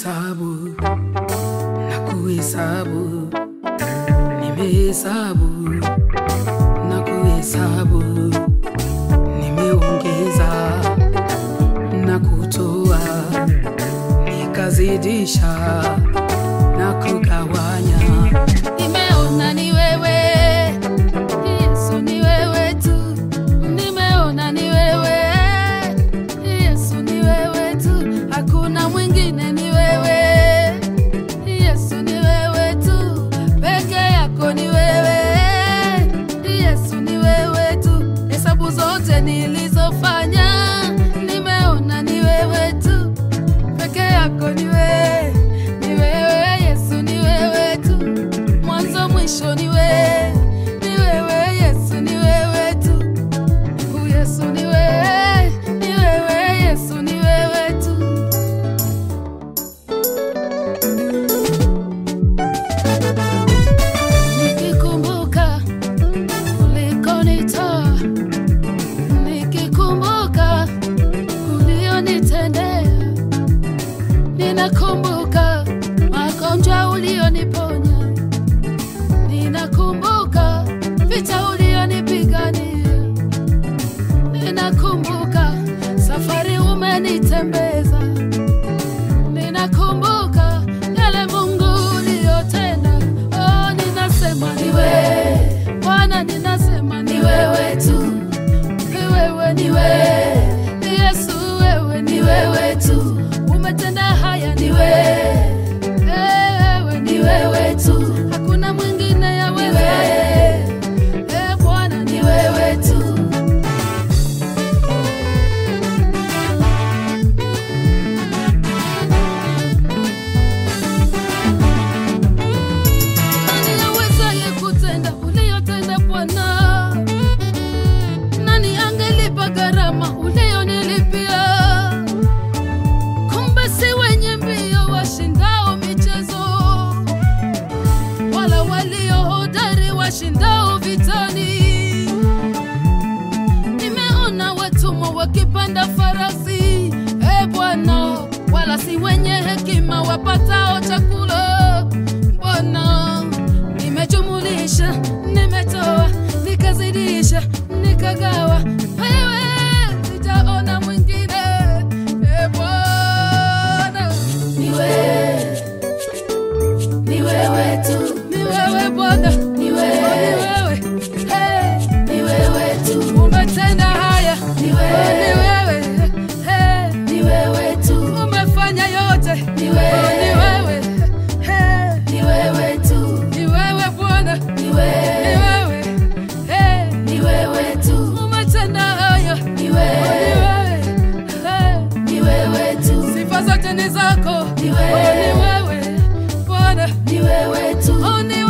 kuhesabu na kuhesabu, nimehesabu na kuhesabu, nimeongeza na kutoa, nikazidisha na kugawanya. Nimeona ni wewe Yesu, ni wewe tu. Nimeona ni wewe Yesu, ni wewe tu. Hakuna mwingine, ni wewe Yesu, ni wewe tu. Peke yako ni wewe Yesu, ni wewe tu. Hesabu zote nilizofanya, nimeona ni wewe tu. Peke yako ni wewe, ni wewe Yesu, ni wewe tu mwanzo mwisho ni wewe, ni wewe Yesu, ni wewe tu. U Yesu ni wewe, ni wewe Yesu, ni wewe tu. Nikikumbuka ulikonitoa, nikikumbuka ulionitendea, ninakumbuka magonjwa ulioniponya Ninakumbuka vita ulionipigania, ninakumbuka safari umenitembeza, ninakumbuka yale Mungu uliyotenda. Oh, ninasema ni wewe Bwana, ninasema ni wewe tu, ni wewe, ni wewe ni Yesu, wewe ni wewe tu, umetenda haya, ni wewe wewe ni wewe tu, hakuna mwingine ya wewe. Eh, Bwana ni wewe tu. Nani awezaye kutenda uliyotenda Bwana? Nani angelipa gharama uliyonilipia? Kumbe si wenye mbio washindao michezo, wala walio hodari washindao vitani. Nimeona watumwa wakipanda farasi, e Bwana, wala si wenye hekima wapatao chakula. Bwana, nimejumulisha, nimetoa, nikazidisha, nikagawa, wewe sijaona mwingine. E Bwana, ni wewe, ni wewe tu, ni wewe Bwana, ni wewe, ni wewe, hey, ni wewe tu, umetenda haya, ni wewe, ni wewe, hey, ni wewe tu, umefanya yote, ni wewe, ni wewe, hey, ni wewe tu, ni wewe Bwana, ni wewe, ni wewe, hey, ni wewe tu, umetenda haya, ni wewe, ni wewe, hey, ni wewe tu, sifa zote ni zako, ni wewe, ni wewe Bwana, ni wewe tu, oh, ni